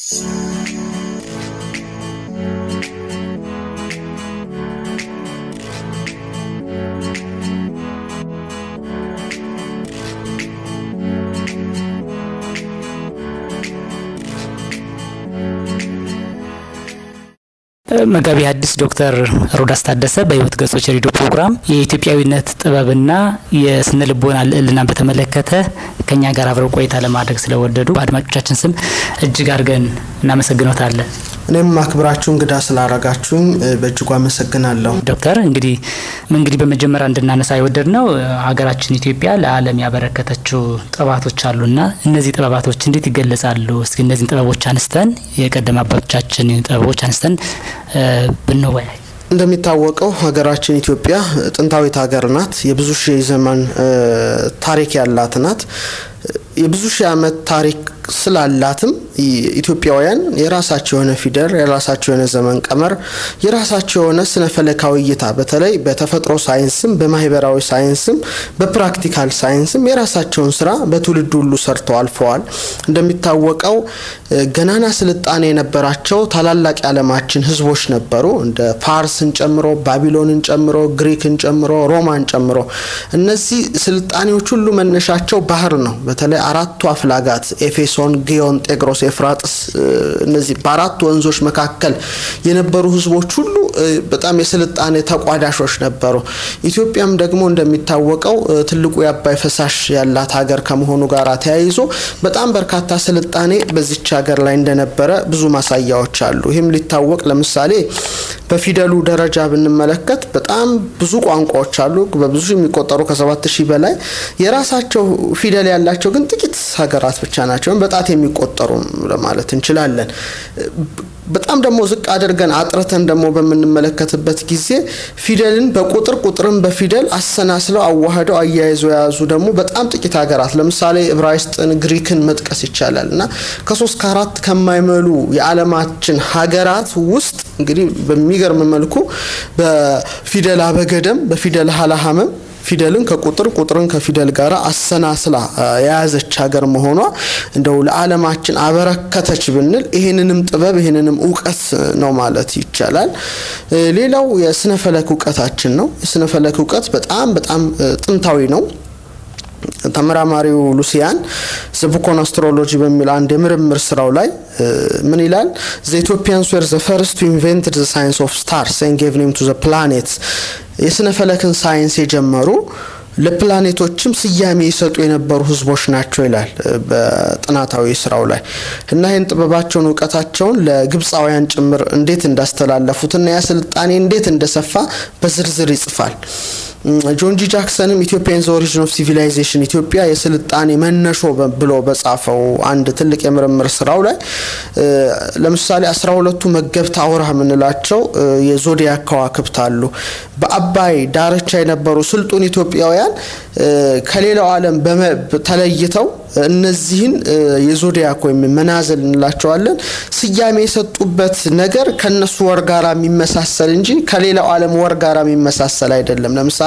መጋቢ ሐዲስ ዶክተር ሮዳስ ታደሰ በሕይወት ገጾች ሬዲዮ ፕሮግራም የኢትዮጵያዊነት ጥበብና የስነ ልቦና ልዕልናን በተመለከተ ከኛ ጋር አብረው ቆይታ ለማድረግ ስለወደዱ በአድማጮቻችን ስም እጅግ አድርገን እናመሰግኖታለን። እኔም አክብራችሁ እንግዳ ስላረጋችሁኝ በእጅጉ አመሰግናለሁ። ዶክተር እንግዲህ እንግዲህ በመጀመሪያ እንድናነሳ የወደድ ነው ሀገራችን ኢትዮጵያ ለዓለም ያበረከተችው ጥበባቶች አሉና እነዚህ ጥበባቶች እንዴት ይገለጻሉ? እስኪ እነዚህን ጥበቦች አንስተን የቀደም አባቶቻችን ጥበቦች አንስተን ብንወያይ። እንደሚታወቀው ሀገራችን ኢትዮጵያ ጥንታዊት ሀገር ናት። የብዙ ሺህ ዘመን ታሪክ ያላት ናት። የብዙ ሺህ ዓመት ታሪክ ስላላትም ኢትዮጵያውያን የራሳቸው የሆነ ፊደል፣ የራሳቸው የሆነ ዘመን ቀመር፣ የራሳቸው የሆነ ስነ ፈለካዊ እይታ በተለይ በተፈጥሮ ሳይንስም በማህበራዊ ሳይንስም በፕራክቲካል ሳይንስም የራሳቸውን ስራ በትውልድ ሁሉ ሰርተው አልፈዋል። እንደሚታወቀው ገናና ስልጣኔ የነበራቸው ታላላቅ የዓለማችን ህዝቦች ነበሩ። እንደ ፋርስን ጨምሮ ባቢሎንን ጨምሮ ግሪክን ጨምሮ ሮማን ጨምሮ እነዚህ ስልጣኔዎች ሁሉ መነሻቸው ባህር ነው። በተለይ አራቱ አፍላጋት ኤፌሶን፣ ጊዮን፣ ጤግሮስ፣ ኤፍራጥስ እነዚህ በአራቱ ወንዞች መካከል የነበሩ ህዝቦች ሁሉ በጣም የስልጣኔ ተቋዳሾች ነበሩ። ኢትዮጵያም ደግሞ እንደሚታወቀው ትልቁ የአባይ ፈሳሽ ያላት ሀገር ከመሆኑ ጋር ተያይዞ በጣም በርካታ ስልጣኔ በዚች ሀገር ላይ እንደነበረ ብዙ ማሳያዎች አሉ። ይህም ሊታወቅ ለምሳሌ በፊደሉ ደረጃ ብንመለከት በጣም ብዙ ቋንቋዎች አሉ። በብዙ የሚቆጠሩ ከሰባት ሺህ በላይ የራሳቸው ፊደል ያላቸው ግን ጥቂት ሀገራት ብቻ ናቸው። በጣት የሚቆጠሩ ለማለት እንችላለን። በጣም ደግሞ ዝቅ አድርገን አጥርተን ደግሞ በምንመለከትበት ጊዜ ፊደልን በቁጥር ቁጥርን በፊደል አሰናስለው አዋህደው አያይዘው የያዙ ደግሞ በጣም ጥቂት ሀገራት ለምሳሌ ዕብራይስጥን፣ ግሪክን መጥቀስ ይቻላል እና ከሶስት ከአራት ከማይመሉ የዓለማችን ሀገራት ውስጥ እንግዲህ በሚገርም መልኩ በፊደል አበገደም በፊደል ሀላሀመም ፊደልን ከቁጥር ቁጥርን ከፊደል ጋር አሰናስላ የያዘች ሀገር መሆኗ እንደው ለዓለማችን አበረከተች ብንል ይህንንም ጥበብ ይህንንም እውቀት ነው ማለት ይቻላል። ሌላው የስነ ፈለክ እውቀታችን ነው። የስነ ፈለክ እውቀት በጣም በጣም ጥንታዊ ነው። ተመራማሪው ሉሲያን ዘ ቡክ ኦን አስትሮሎጂ በሚል አንድ የምርምር ስራው ላይ ምን ይላል? ዘ ኢትዮጵያንስ ዌር ዘ ፈርስት ቱ ኢንቨንትድ ዘ ሳይንስ ኦፍ ስታርስ ኤንድ ጌቭ ኔም ቱ ዘ ፕላኔትስ የስነ ፈለክን ሳይንስ የጀመሩ ለፕላኔቶችም ስያሜ የሰጡ የነበሩ ህዝቦች ናቸው ይላል በጥናታዊ ስራው ላይ እና ይህን ጥበባቸውን እውቀታቸውን ለግብፃውያን ጭምር እንዴት እንዳስተላለፉትና ያ ስልጣኔ እንዴት እንደሰፋ በዝርዝር ይጽፋል። ጆን ጂ ጃክሰንም ኢትዮጵያን ዘ ኦሪጂን ኦፍ ሲቪላይዜሽን ኢትዮጵያ የስልጣኔ መነሾ ብሎ በጻፈው አንድ ትልቅ የምርምር ስራው ላይ ለምሳሌ አስራ ሁለቱ መገብት አውራ የምንላቸው የዞዲያክ ከዋክብት አሉ። በአባይ ዳርቻ የነበሩ ስልጡን ኢትዮጵያውያን ከሌላው ዓለም ተለይተው እነዚህን የዞዲያክ ወይም መናዘል እንላቸዋለን ስያሜ የሰጡበት ነገር ከነሱ ወር ጋራ የሚመሳሰል እንጂ ከሌላው ዓለም ወር ጋራ የሚመሳሰል አይደለም። ለምሳሌ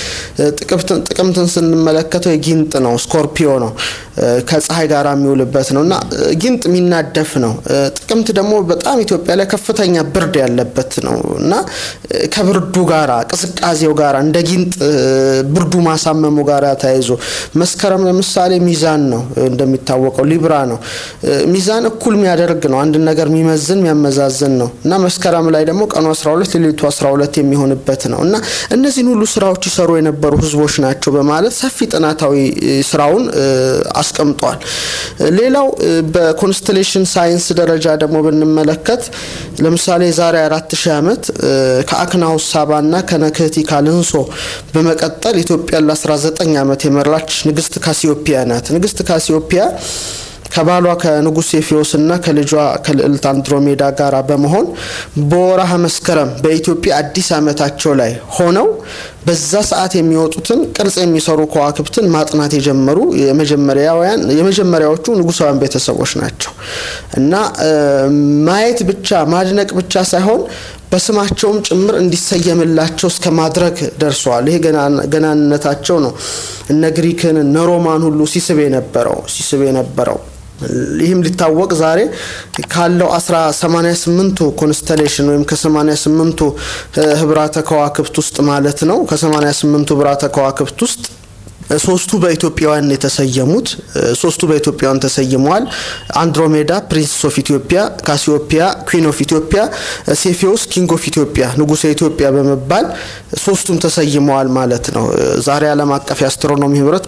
ጥቅምትን ስንመለከተው የጊንጥ ነው፣ ስኮርፒዮ ነው፣ ከፀሐይ ጋር የሚውልበት ነው እና ጊንጥ የሚናደፍ ነው። ጥቅምት ደግሞ በጣም ኢትዮጵያ ላይ ከፍተኛ ብርድ ያለበት ነው እና ከብርዱ ጋራ ቅዝቃዜው ጋራ እንደ ጊንጥ ብርዱ ማሳመሙ ጋራ ተያይዞ መስከረም ለምሳሌ ሚዛን ነው እንደሚታወቀው ሊብራ ነው። ሚዛን እኩል የሚያደርግ ነው። አንድ ነገር የሚመዝን የሚያመዛዝን ነው እና መስከረም ላይ ደግሞ ቀኑ 12 ሌሊቱ 12 የሚሆንበት ነው እና እነዚህን ሁሉ ስራዎች ይሰሩ የነበሩ ህዝቦች ናቸው በማለት ሰፊ ጥናታዊ ስራውን አስቀምጧል። ሌላው በኮንስቴሌሽን ሳይንስ ደረጃ ደግሞ ብንመለከት ለምሳሌ የዛሬ አራት ሺህ ዓመት ከአክናውስ ሳባና ከነክህቲ ካልንሶ በመቀጠል ኢትዮጵያን ለ19 ዓመት የመራች ንግስት ካሲዮፒያ ናት። ንግስት ካሲዮፒያ ከባሏ ከንጉስ ሴፊዮስና ከልጇ ከልዕልት አንድሮሜዳ ጋር በመሆን በወርሃ መስከረም በኢትዮጵያ አዲስ ዓመታቸው ላይ ሆነው በዛ ሰዓት የሚወጡትን ቅርጽ የሚሰሩ ከዋክብትን ማጥናት የጀመሩ የመጀመሪያውያን የመጀመሪያዎቹ ንጉሳውያን ቤተሰቦች ናቸው እና ማየት ብቻ ማድነቅ ብቻ ሳይሆን በስማቸውም ጭምር እንዲሰየምላቸው እስከ ማድረግ ደርሰዋል። ይሄ ገናንነታቸው ነው እነ ግሪክን እነ ሮማን ሁሉ ሲስብ የነበረው ሲስብ የነበረው ይህም ሊታወቅ ዛሬ ካለው አስራ ሰማኒያ ስምንቱ ኮንስተሌሽን ወይም ከሰማኒያ ስምንቱ ህብራተ ከዋክብት ውስጥ ማለት ነው ከሰማኒያ ስምንቱ ህብራተ ከዋክብት ውስጥ ሶስቱ በኢትዮጵያውያን የተሰየሙት ሶስቱ በኢትዮጵያውያን ተሰይመዋል። አንድሮሜዳ ፕሪንስ ኦፍ ኢትዮጵያ፣ ካሲዮፒያ ኩዊን ኦፍ ኢትዮጵያ፣ ሴፊዎስ ኪንግ ኦፍ ኢትዮጵያ ንጉሰ ኢትዮጵያ በመባል ሶስቱም ተሰይመዋል ማለት ነው። ዛሬ ዓለም አቀፍ የአስትሮኖሚ ህብረት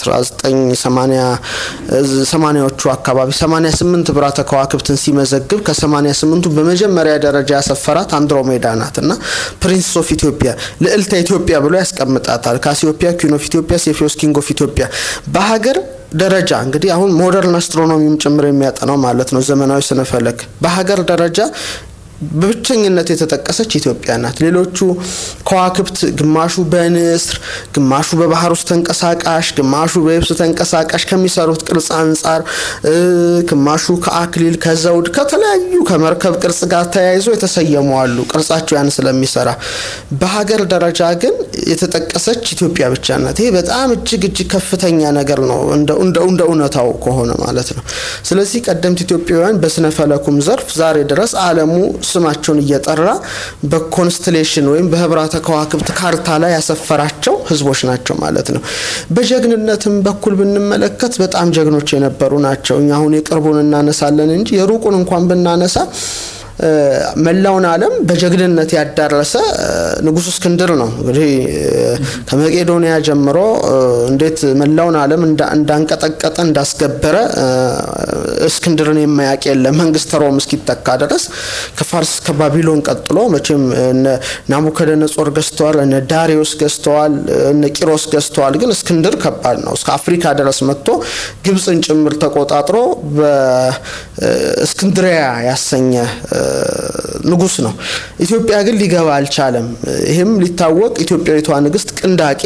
በ1980ዎቹ አካባቢ 88 ብራተ ከዋክብትን ሲመዘግብ ከ88ቱ በመጀመሪያ ደረጃ ያሰፈራት አንድሮሜዳ ናት እና ፕሪንስ ኦፍ ኢትዮጵያ ልዕልተ ኢትዮጵያ ብሎ ያስቀምጣታል። ካሲዮፒያ ኩዊን ኦፍ ኢትዮጵያ ሴፊዮስ ኪንግ ኦፍ ኢትዮጵያ በሀገር ደረጃ እንግዲህ አሁን ሞደርን አስትሮኖሚም ጭምር የሚያጠናው ማለት ነው ዘመናዊ ስነፈለክ በሀገር ደረጃ በብቸኝነት የተጠቀሰች ኢትዮጵያ ናት። ሌሎቹ ከዋክብት ግማሹ በንስር ግማሹ በባህር ውስጥ ተንቀሳቃሽ፣ ግማሹ በየብስ ተንቀሳቃሽ ከሚሰሩት ቅርጽ አንጻር ግማሹ ከአክሊል ከዘውድ ከተለያዩ ከመርከብ ቅርጽ ጋር ተያይዞ የተሰየሙ አሉ። ቅርጻቸው ያን ስለሚሰራ በሀገር ደረጃ ግን የተጠቀሰች ኢትዮጵያ ብቻ ናት። ይሄ በጣም እጅግ እጅግ ከፍተኛ ነገር ነው እንደ እውነታው ከሆነ ማለት ነው። ስለዚህ ቀደምት ኢትዮጵያውያን በስነ ፈለኩም ዘርፍ ዛሬ ድረስ ዓለሙ ስማቸውን እየጠራ በኮንስትሌሽን ወይም በህብራተ ከዋክብት ካርታ ላይ ያሰፈራቸው ህዝቦች ናቸው ማለት ነው። በጀግንነትም በኩል ብንመለከት በጣም ጀግኖች የነበሩ ናቸው። እኛ አሁን የቅርቡን እናነሳለን እንጂ የሩቁን እንኳን ብናነሳ መላውን ዓለም በጀግንነት ያዳረሰ ንጉስ እስክንድር ነው። እንግዲህ ከመቄዶንያ ጀምሮ እንዴት መላውን ዓለም እንዳንቀጠቀጠ እንዳስገበረ እስክንድርን የማያውቅ የለም። መንግስተ ሮም እስኪተካ ድረስ ከፋርስ ከባቢሎን ቀጥሎ መቼም ናቡከደነጾር ገዝተዋል፣ እነ ዳሪዮስ ገዝተዋል፣ እነ ቂሮስ ገዝተዋል። ግን እስክንድር ከባድ ነው። እስከ አፍሪካ ድረስ መጥቶ ግብፅን ጭምር ተቆጣጥሮ በእስክንድሪያ ያሰኘ ንጉስ ነው። ኢትዮጵያ ግን ሊገባ አልቻለም። ይህም ሊታወቅ ኢትዮጵያዊቷ ንግስት ቅንዳቄ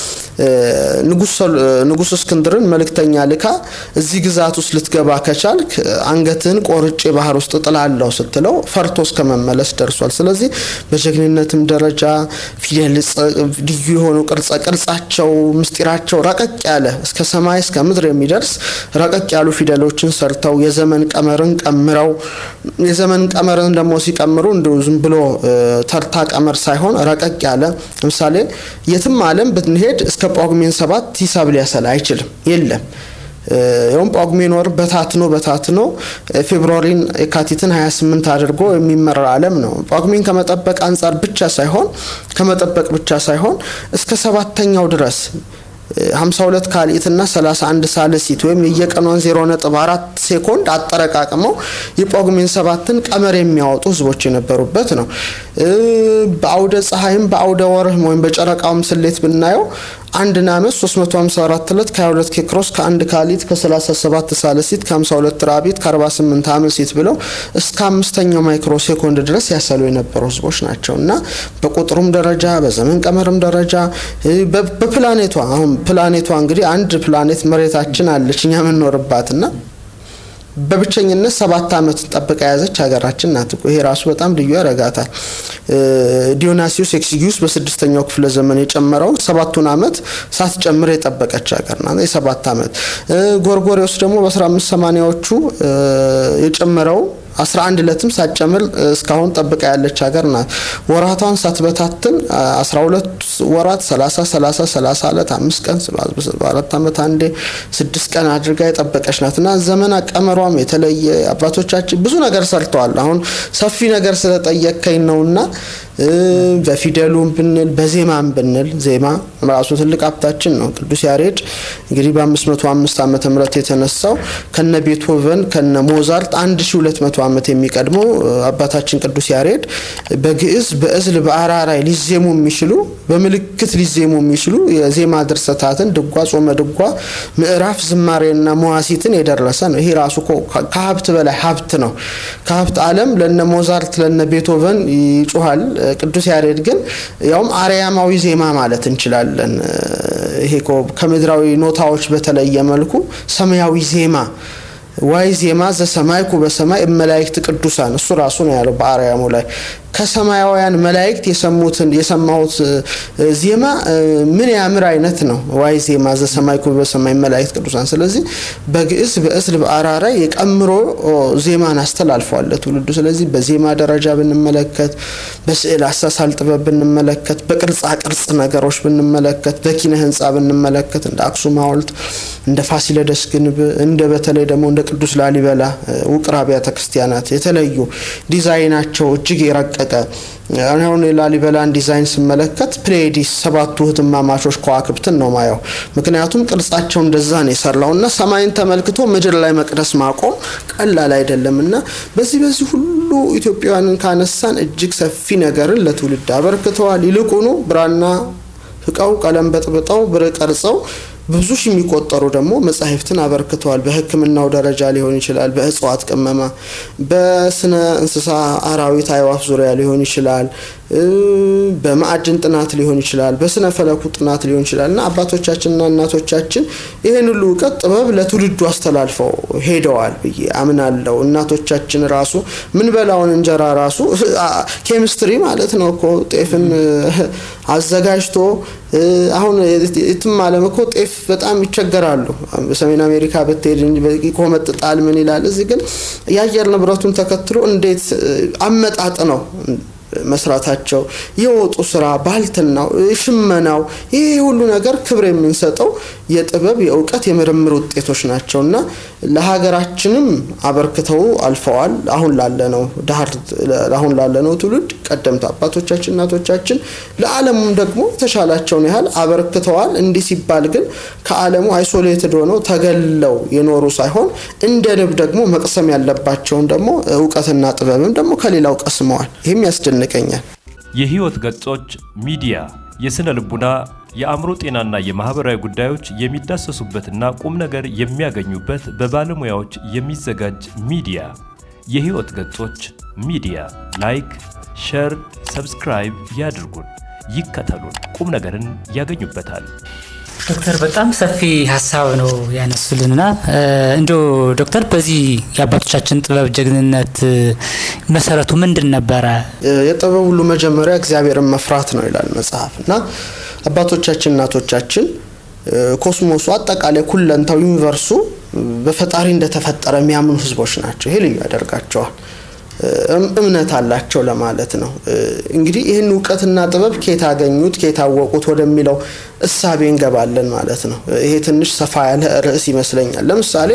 ንጉስ እስክንድርን መልእክተኛ ልካ እዚህ ግዛት ውስጥ ልትገባ ከቻልክ አንገትህን ቆርጬ ባህር ውስጥ ጥላለሁ ስትለው ፈርቶ እስከ መመለስ ደርሷል። ስለዚህ በጀግንነትም ደረጃ ፊደል ልዩ የሆኑ ቅርጸ ቅርጻቸው ምስጢራቸው ረቀቅ ያለ እስከ ሰማይ እስከ ምድር የሚደርስ ረቀቅ ያሉ ፊደሎችን ሰርተው የዘመን ቀመርን ቀምረው የዘመን ቀመርን ደግሞ ሲቀምሩ እንዲሁ ዝም ብሎ ተርታ ቀመር ሳይሆን ረቀቅ ያለ ለምሳሌ የትም ዓለም ብንሄድ እስከ ጳጉሜን ሰባት ሂሳብ ሊያሰላ አይችልም። የለም ይኸውም ጳጉሜን ወር በታትኖ በታትኖ ፌብሩዋሪን የካቲትን 28 አድርጎ የሚመራ ዓለም ነው። ጳጉሜን ከመጠበቅ አንጻር ብቻ ሳይሆን ከመጠበቅ ብቻ ሳይሆን እስከ ሰባተኛው ድረስ 52 ካልኢትና 31 ሳልሲት ወይም የየቀኗን 0.4 ሴኮንድ አጠረቃቅመው የጳጉሜን ሰባትን ቀመር የሚያወጡ ህዝቦች የነበሩበት ነው። በአውደ ፀሐይም በአውደ ወርህም ወይም በጨረቃውም ስሌት ብናየው አንድን ዓመት 354 ዕለት ከ22 ኬክሮስ ከአንድ ካሊት ከ37 ሳልሲት ከ52 ራቢት ከ48 አመሲት ብለው እስከ አምስተኛው ማይክሮ ሴኮንድ ድረስ ያሰሉ የነበሩ ህዝቦች ናቸው እና በቁጥሩም ደረጃ በዘመን ቀመርም ደረጃ በፕላኔቷ አሁን ፕላኔቷ እንግዲህ አንድ ፕላኔት መሬታችን አለች እኛ የምንኖርባት እና በብቸኝነት ሰባት ዓመት ጠብቃ የያዘች ሀገራችን ናት። ይሄ ራሱ በጣም ልዩ ያረጋታል። ዲዮናሲዮስ ኤክሲጊዩስ በስድስተኛው ክፍለ ዘመን የጨመረውን ሰባቱን ዓመት ሳትጨምር የጠበቀች ሀገር ናት። የሰባት ዓመት ጎርጎሪዎስ ደግሞ በ15 ሰማኒያዎቹ የጨመረው 11 ዕለትም ሳትጨምር እስካሁን ጠብቃ ያለች ሀገር ናት። ወራቷን ሳትበታትን 12 ወራት 30 30 30 ዕለት አምስት ቀን በአራት ዓመት አንዴ ስድስት ቀን አድርጋ የጠበቀች ናት እና ዘመን አቀመሯም የተለየ አባቶቻችን ብዙ ነገር ሰርተዋል። አሁን ሰፊ ነገር ስለጠየከኝ ነውና በፊደሉም ብንል በዜማም ብንል ዜማ ራሱ ትልቅ ሀብታችን ነው። ቅዱስ ያሬድ እንግዲህ በ505 ዓመተ ምህረት የተነሳው ከነ ቤትሆቨን ከነ ሞዛርት 1200 ዓመት የሚቀድመው አባታችን ቅዱስ ያሬድ በግዕዝ በእዝል በአራራይ ሊዜሙ የሚችሉ በምልክት ሊዜሙ የሚችሉ የዜማ ድርሰታትን ድጓ፣ ጾመ ድጓ፣ ምዕራፍ፣ ዝማሬና መዋሲትን የደረሰ ነው። ይሄ ራሱ ከሀብት በላይ ሀብት ነው። ከሀብት ዓለም ለነ ሞዛርት ለነ ቤትሆቨን ይጮሃል። ቅዱስ ያሬድ ግን ያውም አርያማዊ ዜማ ማለት እንችላለን። ይሄ ከምድራዊ ኖታዎች በተለየ መልኩ ሰማያዊ ዜማ ዋይ ዜማ ዘሰማይኩ በሰማይ መላእክት ቅዱሳን እሱ ራሱ ነው ያለው በአርያሙ ላይ ከሰማያውያን መላእክት የሰሙትን የሰማሁት ዜማ ምን ያምር አይነት ነው። ዋይ ዜማ ዘሰማይኩ በሰማይ መላእክት ቅዱሳን። ስለዚህ በግዕዝ በእስል በአራራይ የቀምሮ ዜማን አስተላልፏል ለትውልዱ። ስለዚህ በዜማ ደረጃ ብንመለከት፣ በስዕል አሳሳል ጥበብ ብንመለከት፣ በቅርጻ ቅርጽ ነገሮች ብንመለከት፣ በኪነ ህንፃ ብንመለከት እንደ አክሱም ሐውልት እንደ ፋሲለደስ ግንብ እንደ በተለይ ደግሞ እንደ ቅዱስ ላሊበላ ውቅር አብያተ ክርስቲያናት የተለዩ ዲዛይናቸው እጅግ የረቀቀ አሁን የላሊበላን ዲዛይን ስመለከት ፕሌዲስ ሰባቱ ህትማማቾች ከዋክብትን ነው ማየው። ምክንያቱም ቅርጻቸው እንደዛ ነው የሰራው እና ሰማይን ተመልክቶ ምድር ላይ መቅደስ ማቆም ቀላል አይደለም እና በዚህ በዚህ ሁሉ ኢትዮጵያውያንን ካነሳን እጅግ ሰፊ ነገርን ለትውልድ አበርክተዋል። ይልቁኑ ብራና ፍቀው ቀለም በጥብጠው ብር ቀርጸው ብዙ ሺህ የሚቆጠሩ ደግሞ መጻሕፍትን አበርክተዋል። በሕክምናው ደረጃ ሊሆን ይችላል፣ በእጽዋት ቅመማ፣ በስነ እንስሳ አራዊት፣ አዕዋፍ ዙሪያ ሊሆን ይችላል፣ በማዕድን ጥናት ሊሆን ይችላል፣ በስነ ፈለኩ ጥናት ሊሆን ይችላል እና አባቶቻችንና እናቶቻችን ይህን ሁሉ እውቀት ጥበብ ለትውልዱ አስተላልፈው ሄደዋል ብዬ አምናለሁ። እናቶቻችን ራሱ ምን በላውን እንጀራ ራሱ ኬሚስትሪ ማለት ነው እኮ ጤፍን አዘጋጅቶ አሁን የትም ዓለም እኮ ጤፍ በጣም ይቸገራሉ። በሰሜን አሜሪካ ብትሄድ ይቆመጥጣል፣ ምን ይላል። እዚህ ግን የአየር ንብረቱን ተከትሎ እንዴት አመጣጥ ነው መስራታቸው የወጡ ስራ ባልትናው፣ ሽመናው ይህ ሁሉ ነገር ክብር የምንሰጠው የጥበብ የእውቀት የምርምር ውጤቶች ናቸው እና ለሀገራችንም አበርክተው አልፈዋል። አሁን ላለነው ዳር አሁን ላለነው ትውልድ ቀደምት አባቶቻችን እናቶቻችን ለዓለሙም ደግሞ የተሻላቸውን ያህል አበርክተዋል። እንዲህ ሲባል ግን ከዓለሙ አይሶሌትድ ሆነው ተገለው የኖሩ ሳይሆን እንደ ንብ ደግሞ መቅሰም ያለባቸውን ደግሞ እውቀትና ጥበብም ደግሞ ከሌላው ቀስመዋል። ይህም ያስደንቀኛል። የህይወት ገጾች ሚዲያ የስነ ልቡና የአእምሮ ጤናና የማህበራዊ ጉዳዮች የሚዳሰሱበትና ቁም ነገር የሚያገኙበት በባለሙያዎች የሚዘጋጅ ሚዲያ። የህይወት ገጾች ሚዲያ ላይክ፣ ሸር፣ ሰብስክራይብ ያድርጉን፣ ይከተሉን፣ ቁም ነገርን ያገኙበታል። ዶክተር በጣም ሰፊ ሀሳብ ነው ያነሱልንና እንዲ ዶክተር በዚህ የአባቶቻችን ጥበብ ጀግንነት መሰረቱ ምንድን ነበረ? የጥበብ ሁሉ መጀመሪያ እግዚአብሔርን መፍራት ነው ይላል መጽሐፍ እና አባቶቻችን እናቶቻችን ኮስሞሱ አጠቃላይ ኩለንታው ዩኒቨርሱ በፈጣሪ እንደተፈጠረ የሚያምኑ ህዝቦች ናቸው። ይሄ ልዩ ያደርጋቸዋል። እምነት አላቸው ለማለት ነው። እንግዲህ ይህን እውቀትና ጥበብ ኬት አገኙት ኬት አወቁት ወደሚለው እሳቤ እንገባለን ማለት ነው። ይሄ ትንሽ ሰፋ ያለ ርዕስ ይመስለኛል። ለምሳሌ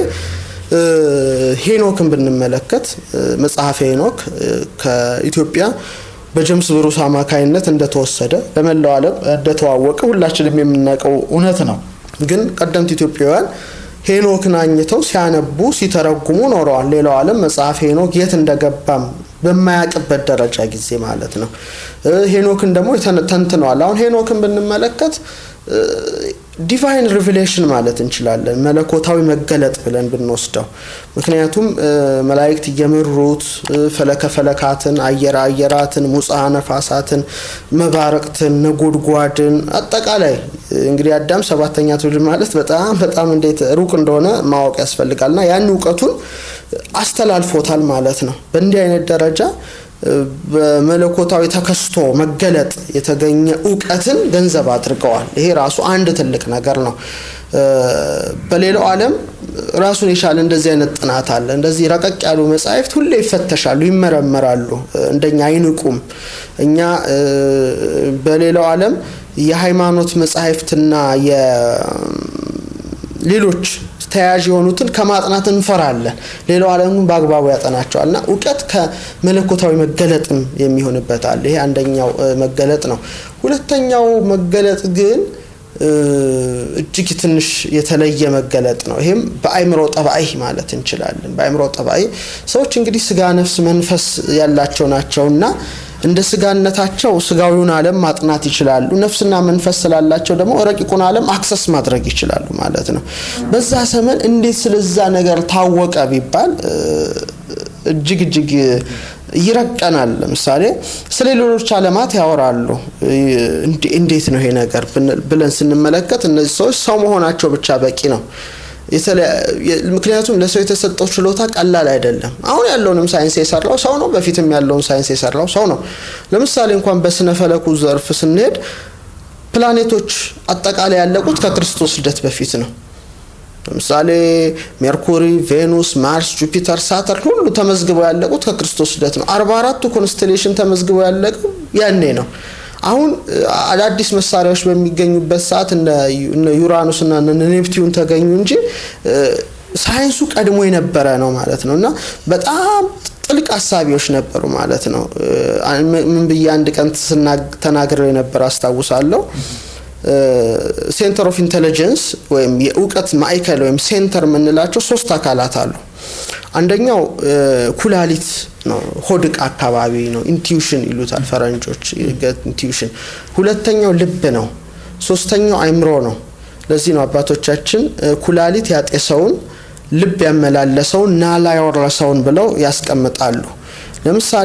ሄኖክን ብንመለከት መጽሐፈ ሄኖክ ከኢትዮጵያ በጀምስ ብሩስ አማካይነት እንደተወሰደ ለመላው ዓለም እንደተዋወቀ ሁላችንም የምናውቀው እውነት ነው። ግን ቀደምት ኢትዮጵያውያን ሄኖክን አኝተው ሲያነቡ ሲተረጉሙ ኖረዋል። ሌላው ዓለም መጽሐፍ ሄኖክ የት እንደገባም በማያውቅበት ደረጃ ጊዜ ማለት ነው። ሄኖክን ደግሞ ተንትነዋል። አሁን ሄኖክን ብንመለከት ዲቫይን ሪቪሌሽን ማለት እንችላለን፣ መለኮታዊ መገለጥ ብለን ብንወስደው። ምክንያቱም መላእክት እየመሩት ፈለከ ፈለካትን፣ አየረ አየራትን፣ ሙፃ ነፋሳትን፣ መባረቅትን፣ ነጎድጓድን አጠቃላይ እንግዲህ አዳም ሰባተኛ ትውልድ ማለት በጣም በጣም እንዴት ሩቅ እንደሆነ ማወቅ ያስፈልጋልና ያን እውቀቱን አስተላልፎታል ማለት ነው። በእንዲህ አይነት ደረጃ በመለኮታዊ ተከስቶ መገለጥ የተገኘ እውቀትን ገንዘብ አድርገዋል። ይሄ ራሱ አንድ ትልቅ ነገር ነው። በሌላው ዓለም ራሱን የቻለ እንደዚህ አይነት ጥናት አለ። እንደዚህ ረቀቅ ያሉ መጻሕፍት ሁሌ ይፈተሻሉ፣ ይመረመራሉ። እንደኛ አይንቁም። እኛ በሌላው ዓለም የሃይማኖት መጻሕፍትና የሌሎች ተያያዥ የሆኑትን ከማጥናት እንፈራለን። ሌላው ዓለም ግን በአግባቡ ያጠናቸዋል እና እውቀት ከመለኮታዊ መገለጥም የሚሆንበት አለ። ይሄ አንደኛው መገለጥ ነው። ሁለተኛው መገለጥ ግን እጅግ ትንሽ የተለየ መገለጥ ነው። ይሄም በአእምሮ ጠባይ ማለት እንችላለን። በአእምሮ ጠባይ ሰዎች እንግዲህ ስጋ፣ ነፍስ፣ መንፈስ ያላቸው ናቸውና እንደ ስጋነታቸው ስጋዊውን ዓለም ማጥናት ይችላሉ። ነፍስና መንፈስ ስላላቸው ደግሞ ረቂቁን ዓለም አክሰስ ማድረግ ይችላሉ ማለት ነው። በዛ ዘመን እንዴት ስለዛ ነገር ታወቀ ቢባል እጅግ እጅግ ይረቀናል። ለምሳሌ ስለ ሌሎች ዓለማት ያወራሉ። እንዴት ነው ይሄ ነገር ብለን ስንመለከት እነዚህ ሰዎች ሰው መሆናቸው ብቻ በቂ ነው። ምክንያቱም ለሰው የተሰጠው ችሎታ ቀላል አይደለም። አሁን ያለውንም ሳይንስ የሰራው ሰው ነው። በፊትም ያለውን ሳይንስ የሰራው ሰው ነው። ለምሳሌ እንኳን በስነ ፈለኩ ዘርፍ ስንሄድ ፕላኔቶች አጠቃላይ ያለቁት ከክርስቶስ ልደት በፊት ነው። ለምሳሌ ሜርኩሪ፣ ቬኑስ፣ ማርስ፣ ጁፒተር፣ ሳተርን ሁሉ ተመዝግበው ያለቁት ከክርስቶስ ልደት ነው። አርባ አራቱ ኮንስቴሌሽን ተመዝግበው ያለቀው ያኔ ነው። አሁን አዳዲስ መሳሪያዎች በሚገኙበት ሰዓት እነ ዩራኑስ እና ኔፕቲዩን ተገኙ እንጂ ሳይንሱ ቀድሞ የነበረ ነው ማለት ነው እና በጣም ጥልቅ ሀሳቢዎች ነበሩ ማለት ነው። ምን ብዬ አንድ ቀን ተናግረው የነበረ አስታውሳለሁ። ሴንተር ኦፍ ኢንቴሊጀንስ ወይም የእውቀት ማዕከል ወይም ሴንተር የምንላቸው ሶስት አካላት አሉ። አንደኛው ኩላሊት ነው፣ ሆድቅ አካባቢ ነው። ኢንቲዩሽን ይሉታል ፈረንጆች፣ ኢንቲዩሽን። ሁለተኛው ልብ ነው። ሶስተኛው አይምሮ ነው። ለዚህ ነው አባቶቻችን ኩላሊት ያጤሰውን ልብ ያመላለሰውን ናላ ያወረሰውን ብለው ያስቀምጣሉ። ለምሳሌ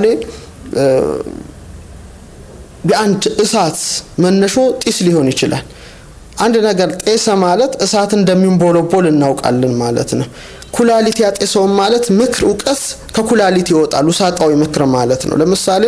የአንድ እሳት መነሾ ጢስ ሊሆን ይችላል። አንድ ነገር ጤሰ ማለት እሳት እንደሚንቦለቦል እናውቃለን ማለት ነው። ኩላሊት ያጤሰውን ማለት ምክር፣ እውቀት ከኩላሊት ይወጣል። ውሳጣዊ ምክር ማለት ነው። ለምሳሌ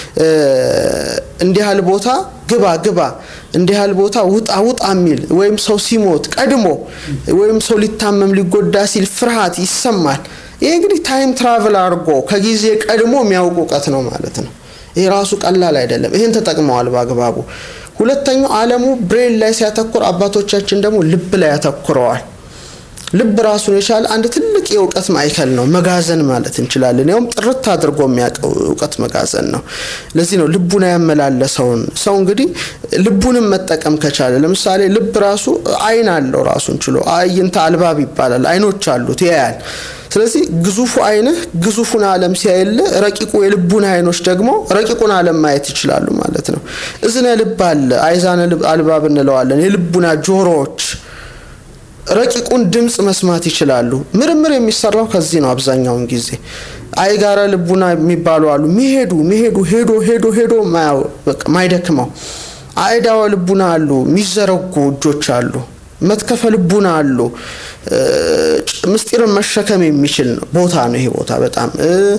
እንዲህ ያህል ቦታ ግባ ግባ፣ እንዲህ ያህል ቦታ ውጣ ውጣ የሚል ወይም ሰው ሲሞት ቀድሞ ወይም ሰው ሊታመም ሊጎዳ ሲል ፍርሃት ይሰማል። ይሄ እንግዲህ ታይም ትራቨል አድርጎ ከጊዜ ቀድሞ የሚያውቅ እውቀት ነው ማለት ነው። ይሄ ራሱ ቀላል አይደለም። ይህን ተጠቅመዋል በአግባቡ። ሁለተኛው ዓለሙ ብሬን ላይ ሲያተኩር፣ አባቶቻችን ደግሞ ልብ ላይ ያተኩረዋል። ልብ ራሱን የቻለ አንድ ትልቅ የእውቀት ማዕከል ነው፣ መጋዘን ማለት እንችላለን። ያውም ጥርት አድርጎ የሚያውቀው እውቀት መጋዘን ነው። ለዚህ ነው ልቡን ያመላለሰውን ሰው እንግዲህ ልቡንም መጠቀም ከቻለ ለምሳሌ ልብ ራሱ አይን አለው ራሱን ችሎ አይንተ አልባብ ይባላል። አይኖች አሉት ያያል። ስለዚህ ግዙፉ አይንህ ግዙፉን ዓለም ሲያይልህ ረቂቁ የልቡን አይኖች ደግሞ ረቂቁን ዓለም ማየት ይችላሉ ማለት ነው። እዝነ ልብ አለ፣ አይዛነ አልባብ እንለዋለን። የልቡና ጆሮዎች ረቂቁን ድምፅ መስማት ይችላሉ። ምርምር የሚሰራው ከዚህ ነው። አብዛኛውን ጊዜ አይጋረ ልቡና የሚባሉ አሉ። ሚሄዱ ሚሄዱ ሄዶ ሄዶ ሄዶ ማይደክመው አይዳወ ልቡና አሉ። የሚዘረጉ እጆች አሉ። መትከፈ ልቡና አሉ። ምስጢርን መሸከም የሚችል ቦታ ነው። ይሄ ቦታ በጣም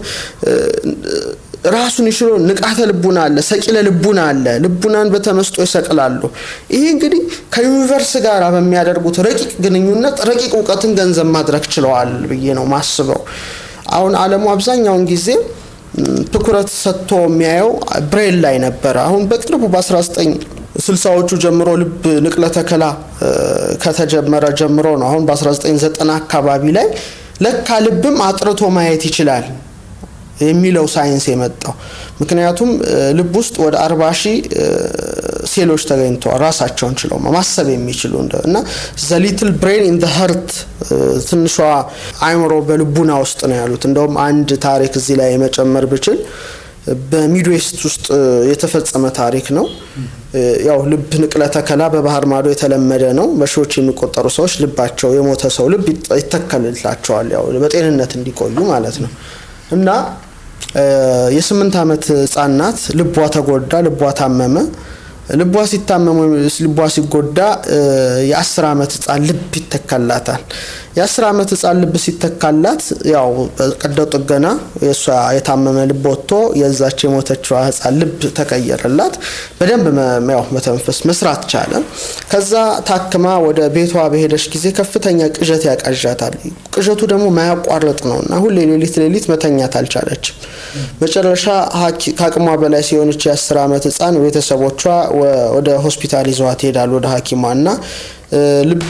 ራሱን ይችሎ ንቃተ ልቡና አለ፣ ሰቂለ ልቡና አለ። ልቡናን በተመስጦ ይሰቅላሉ። ይሄ እንግዲህ ከዩኒቨርስ ጋር በሚያደርጉት ረቂቅ ግንኙነት ረቂቅ እውቀትን ገንዘብ ማድረግ ችለዋል ብዬ ነው ማስበው። አሁን ዓለሙ አብዛኛውን ጊዜ ትኩረት ሰጥቶ የሚያየው ብሬል ላይ ነበረ። አሁን በቅርቡ በ19 ስልሳዎቹ ጀምሮ ልብ ንቅለ ተከላ ከተጀመረ ጀምሮ ነው። አሁን በ1990 አካባቢ ላይ ለካ ልብም አጥርቶ ማየት ይችላል የሚለው ሳይንስ የመጣው ምክንያቱም ልብ ውስጥ ወደ አርባ ሺህ ሴሎች ተገኝተዋል ራሳቸውን ችለው ማሰብ የሚችሉ እና ዘ ሊትል ብሬን ኢን ሀርት ትንሿ አእምሮ በልቡና ውስጥ ነው ያሉት። እንደውም አንድ ታሪክ እዚህ ላይ መጨመር ብችል በሚድዌስት ውስጥ የተፈጸመ ታሪክ ነው። ያው ልብ ንቅለ ተከላ በባህር ማዶ የተለመደ ነው። በሺዎች የሚቆጠሩ ሰዎች ልባቸው የሞተ ሰው ልብ ይተከልላቸዋል፣ ያው በጤንነት እንዲቆዩ ማለት ነው እና የስምንት ዓመት ህጻን ናት። ልቧ ተጎዳ፣ ልቧ ታመመ። ልቧ ሲታመም ወይም ልቧ ሲጎዳ የአስር ዓመት ህጻን ልብ ይተካላታል። የአስር ዓመት ህጻን ልብ ሲተካላት ያው ቀዶ ጥገና የእሷ የታመመ ልብ ወጥቶ የዛች የሞተችዋ ህጻን ልብ ተቀየረላት። በደንብ ያው መተንፈስ መስራት ቻለ። ከዛ ታክማ ወደ ቤቷ በሄደች ጊዜ ከፍተኛ ቅዠት ያቃዣታል። ቅዠቱ ደግሞ ማያቋርጥ ነው እና ሁሌ ሌሊት ሌሊት መተኛት አልቻለችም። መጨረሻ ከአቅሟ በላይ ሲሆንች የአስር ዓመት ህጻን ቤተሰቦቿ ወደ ሆስፒታል ይዘዋት ይሄዳሉ ወደ ሐኪሟ እና ልብ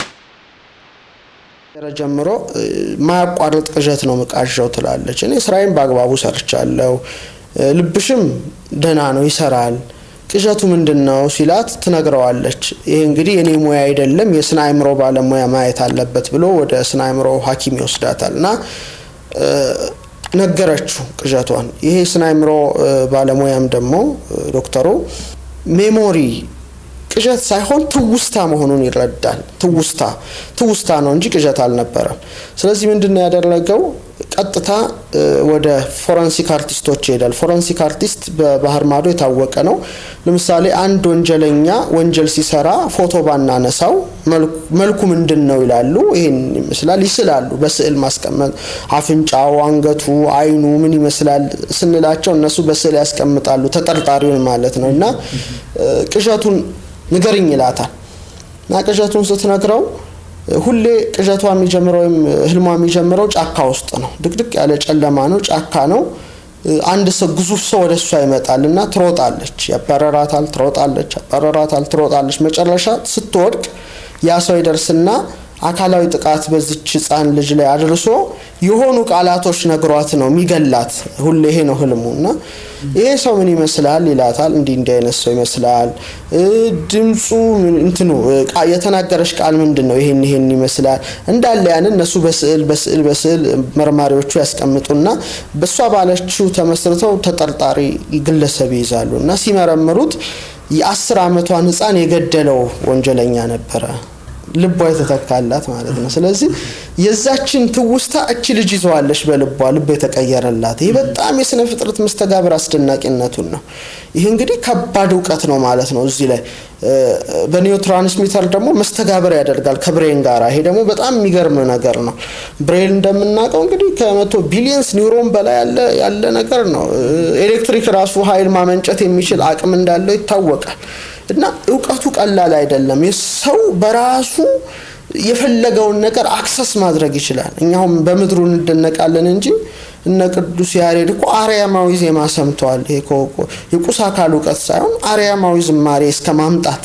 ጀምሮ ማያቋርጥ ቅዠት ነው ምቃዣው ትላለች። እኔ ስራዬን በአግባቡ ሰርቻለሁ፣ ልብሽም ደህና ነው ይሰራል፣ ቅዠቱ ምንድን ነው ሲላት ትነግረዋለች። ይሄ እንግዲህ የኔ ሙያ አይደለም የስነ አእምሮ ባለሙያ ማየት አለበት ብሎ ወደ ስነ አእምሮ ሐኪም ይወስዳታል እና ነገረችው ቅዠቷን። ይሄ ስነ አእምሮ ባለሙያም ደግሞ ዶክተሩ ሜሞሪ ቅዠት ሳይሆን ትውስታ መሆኑን ይረዳል። ትውስታ ትውስታ ነው እንጂ ቅዠት አልነበረም። ስለዚህ ምንድን ነው ያደረገው? ቀጥታ ወደ ፎረንሲክ አርቲስቶች ይሄዳል። ፎረንሲክ አርቲስት በባህር ማዶ የታወቀ ነው። ለምሳሌ አንድ ወንጀለኛ ወንጀል ሲሰራ ፎቶ ባናነሳው መልኩ ምንድን ነው ይላሉ። ይሄን ይመስላል ይስላሉ። በስዕል ማስቀመጥ አፍንጫው፣ አንገቱ፣ አይኑ ምን ይመስላል ስንላቸው እነሱ በስዕል ያስቀምጣሉ። ተጠርጣሪውን ማለት ነው እና ቅዠቱን ንገርኝ ይላታል እና ቅዠቱን ስትነግረው ሁሌ ቅዠቷ የሚጀምረው ወይም ህልሟ የሚጀምረው ጫካ ውስጥ ነው። ድቅድቅ ያለ ጨለማ ነው፣ ጫካ ነው። አንድ ሰው ግዙፍ ሰው ወደ እሷ ይመጣል እና ትሮጣለች፣ ያባረራታል፣ ትሮጣለች፣ ያባረራታል፣ ትሮጣለች። መጨረሻ ስትወድቅ ያ ሰው ይደርስና አካላዊ ጥቃት በዚች ህፃን ልጅ ላይ አድርሶ የሆኑ ቃላቶች ነግሯት ነው የሚገላት። ሁሌ ይሄ ነው ህልሙ እና ይሄ ሰው ምን ይመስላል ይላታል። እንዲህ እንዲህ አይነት ሰው ይመስላል። ድምፁ እንትኑ የተናገረሽ ቃል ምንድን ነው? ይሄን ይሄን ይመስላል እንዳለ ያንን እነሱ በስዕል በስዕል በስዕል መርማሪዎቹ ያስቀምጡና በእሷ ባለችው ተመስርተው ተጠርጣሪ ግለሰብ ይይዛሉ እና ሲመረምሩት የአስር ዓመቷን ህፃን የገደለው ወንጀለኛ ነበረ። ልቧ የተተካላት ማለት ነው። ስለዚህ የዛችን ትውስታ እች ልጅ ይዘዋለች በልቧ ልቧ የተቀየረላት። ይህ በጣም የስነ ፍጥረት መስተጋብር አስደናቂነቱን ነው። ይህ እንግዲህ ከባድ እውቀት ነው ማለት ነው። እዚህ ላይ በኒዮ ትራንስሚተር ደግሞ መስተጋብር ያደርጋል ከብሬን ጋር። ይሄ ደግሞ በጣም የሚገርም ነገር ነው። ብሬን እንደምናውቀው እንግዲህ ከመቶ ቢሊየንስ ኒውሮን በላይ ያለ ነገር ነው። ኤሌክትሪክ ራሱ ኃይል ማመንጨት የሚችል አቅም እንዳለው ይታወቃል። እና እውቀቱ ቀላል አይደለም። የሰው በራሱ የፈለገውን ነገር አክሰስ ማድረግ ይችላል። እኛሁም በምድሩ እንደነቃለን እንጂ እነ ቅዱስ ያሬድ እኮ አርያማዊ ዜማ ሰምተዋል። ይሄ የቁስ አካል እውቀት ሳይሆን አርያማዊ ዝማሬ እስከ ማምጣት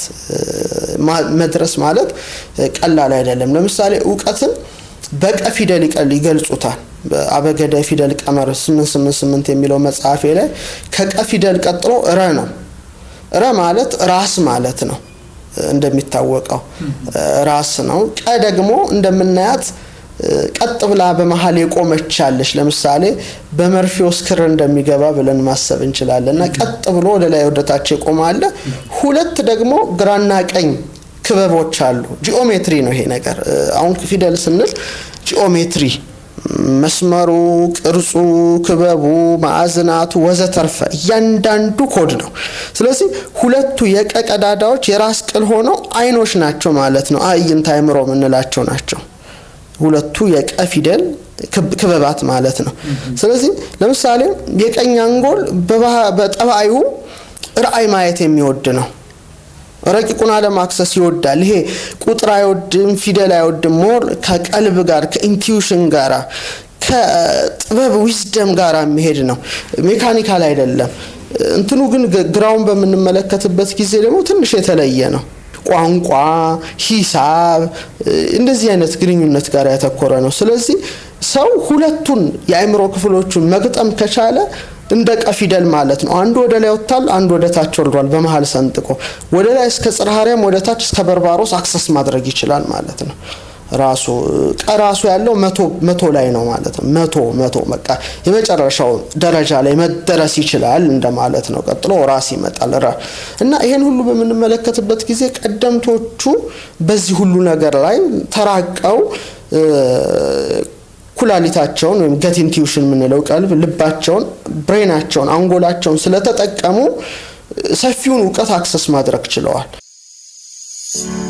መድረስ ማለት ቀላል አይደለም። ለምሳሌ እውቀትን በቀ ፊደል ይገልጹታል። በአበገደ ፊደል ቀመር 888 የሚለው መጽሐፌ ላይ ከቀ ፊደል ቀጥሎ ረ ነው። ረ ማለት ራስ ማለት ነው። እንደሚታወቀው ራስ ነው። ቀ ደግሞ እንደምናያት ቀጥ ብላ በመሀል የቆመች አለች። ለምሳሌ በመርፌ ውስጥ ክር እንደሚገባ ብለን ማሰብ እንችላለን። እና ቀጥ ብሎ ወደ ላይ ወደታች የቆመ አለ። ሁለት ደግሞ ግራና ቀኝ ክበቦች አሉ። ጂኦሜትሪ ነው ይሄ ነገር። አሁን ፊደል ስንል ጂኦሜትሪ መስመሩ፣ ቅርጹ፣ ክበቡ፣ ማዕዝናቱ ወዘተርፈ እያንዳንዱ ኮድ ነው። ስለዚህ ሁለቱ የቀ ቀዳዳዎች የራስ ቅል ሆነው አይኖች ናቸው ማለት ነው። አዕይንተ አእምሮ የምንላቸው ናቸው። ሁለቱ የቀ ፊደል ክበባት ማለት ነው። ስለዚህ ለምሳሌ የቀኝ አንጎል በጠባዩ ራእይ ማየት የሚወድ ነው። ረቂቁን ዓለም አክሰስ ይወዳል። ይሄ ቁጥር አይወድም፣ ፊደል አይወድም። ሞር ከቀልብ ጋር ከኢንቲዩሽን ጋራ ከጥበብ ዊዝደም ጋር የሚሄድ ነው። ሜካኒካል አይደለም። እንትኑ ግን ግራውን በምንመለከትበት ጊዜ ደግሞ ትንሽ የተለየ ነው። ቋንቋ፣ ሂሳብ እንደዚህ አይነት ግንኙነት ጋር ያተኮረ ነው። ስለዚህ ሰው ሁለቱን የአእምሮ ክፍሎቹን መግጠም ከቻለ እንደ ቀ ፊደል ማለት ነው። አንዱ ወደ ላይ ወጥቷል፣ አንዱ ወደ ታች ወርዷል። በመሀል ሰንጥቆ ወደ ላይ እስከ ጽርሐ አርያም ወደ ታች እስከ በርባሮስ አክሰስ ማድረግ ይችላል ማለት ነው። ራሱ ቀ ራሱ ያለው መቶ መቶ ላይ ነው ማለት ነው። መቶ መቶ በቃ የመጨረሻው ደረጃ ላይ መደረስ ይችላል እንደማለት ነው። ቀጥሎ ራስ ይመጣል ራ እና ይሄን ሁሉ በምንመለከትበት ጊዜ ቀደምቶቹ በዚህ ሁሉ ነገር ላይ ተራቀው ኩላሊታቸውን ወይም ገት ኢንቲዩሽን የምንለው ቀልብ፣ ልባቸውን፣ ብሬናቸውን፣ አንጎላቸውን ስለተጠቀሙ ሰፊውን እውቀት አክሰስ ማድረግ ችለዋል።